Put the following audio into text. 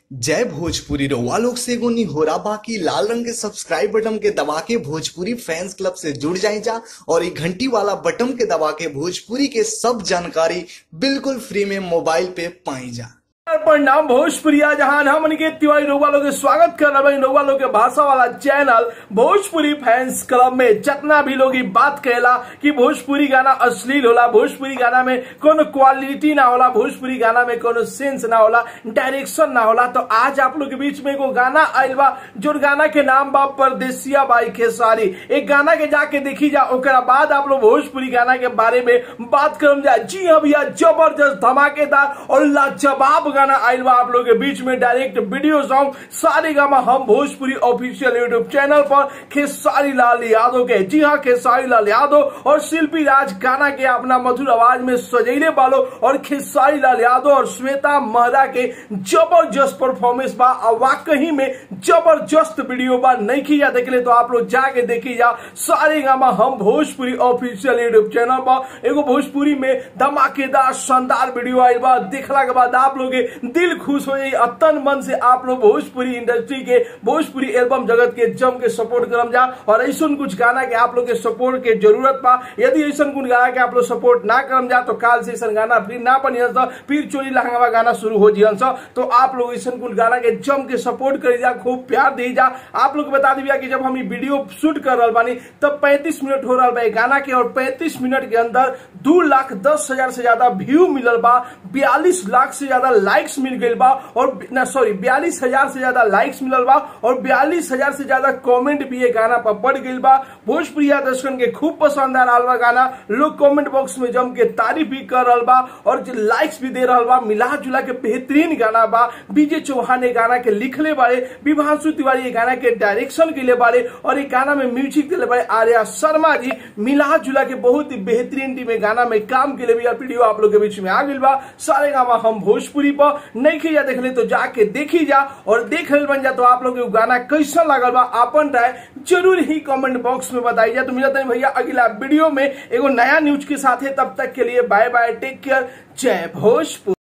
जय भोजपुरी रउआ लोग से एगो निहोरा बाकी लाल रंग के सब्सक्राइब बटन के दबा के भोजपुरी फैंस क्लब से जुड़ जाए जा और ये घंटी वाला बटन के दबा के भोजपुरी के सब जानकारी बिल्कुल फ्री में मोबाइल पे पाई जा प्रणाम भोजपुरिया जहां हमन के तिवारी रउआ लोग के स्वागत कर रहे हैं रउआ लोग के भाषा वाला चैनल भोजपुरी फैंस क्लब में जितना भी लोग ई बात कहेला कि भोजपुरी गाना अश्लील होला भोजपुरी गाना में कोनो क्वालिटी ना होला भोजपुरी गाना में कोनो सेंस ना होला डायरेक्शन ना होला तो आज आप लोग के बीच में एगो गाना आयल बा जो गाना के नाम बा परदेसिया बाई खेसारी एक गाना के जाके देखी जा ओकरा बाद आप लोग भोजपुरी गाना के बारे में बात करम जा जी हाँ भैया जबरदस्त धमाकेदार और लाजवाब गाना आयल बा आप लोग के बीच में डायरेक्ट वीडियो सॉन्ग सारे गामा हम भोजपुरी ऑफिशियल यूट्यूब चैनल पर खेसारी लाल यादव के जी हाँ खेसारी लाल यादव और शिल्पी राज गाना के अपना मधुर आवाज में सजैले वालो और खेसारी लाल यादव और श्वेता महरा के जबरदस्त परफॉर्मेंस बा और वाकई में जबरदस्त वीडियो बा नहीं खींचा देखले तो आप लोग जाके देखी जा सारे गामा हम भोजपुरी ऑफिशियल यूट्यूब चैनल पर एगो भोजपुरी में धमाकेदार शानदार वीडियो आयल बा देखला के बाद आप लोग के दिल खुश हो जाई अतन मन से आप लोग भोजपुरी इंडस्ट्री के भोजपुरी एल्बम जगत के जम के सपोर्ट करम जा और ऐसा कुछ गाना के आप लोग के सपोर्ट के जरूरत बा यदि ऐसा कुछ गाना के आप लोग सपोर्ट ना करम जा तो काल से ऐसा गाना फिर ना बनी तो फिर चोरी लहंगा गाना शुरू हो जियन तो आप लोग ऐसा कुछ गाना के जम के सपोर्ट करी जा खूब प्यार दी जा आप लोग को बता दी कि जब हम ये वीडियो शूट कर रहा बानी तब 35 मिनट हो रहा बा ये गाना के और 35 मिनट के अंदर दो लाख दस हजार से ज्यादा व्यू मिलल बा बयालीस लाख से ज्यादा लाइक्स मिल गई बा और ना सॉरी बयालीस हजार से ज्यादा लाइक्स मिलल बा और बयालीस हजार से ज्यादा कमेंट भी ये गाना पर बढ़ गई बा भोजपुरिया दर्शकन के खूब पसंद आ रहा बा गाना लोग कमेंट बॉक्स में जम के तारीफ भी कर रहा बा और लाइक्स भी दे रहा बा मिला जुला के बेहतरीन गाना बा बीजे चौहान ये गाना के लिखले बारे विभांशु तिवारी ये गाना के डायरेक्शन के लिए बारे और ये गाना में म्यूजिक दिले बारे आर्या शर्मा जी मिला जुला के बहुत ही बेहतरीन टीम गाना में काम के लिए भी वीडियो आप लोग के बीच में आ गई बा सारे गामा हम भोजपुरी पर नहीं खी जा देख ले तो जाके देखी जा और देख ले बन जा तो आप लोग के गाना कैसा लगल बा अपन राय जरूर ही कमेंट बॉक्स में बताई जा तो मिलता है भैया अगला वीडियो में एगो नया न्यूज के साथ है तब तक के लिए बाय बाय टेक केयर जय भोजपुर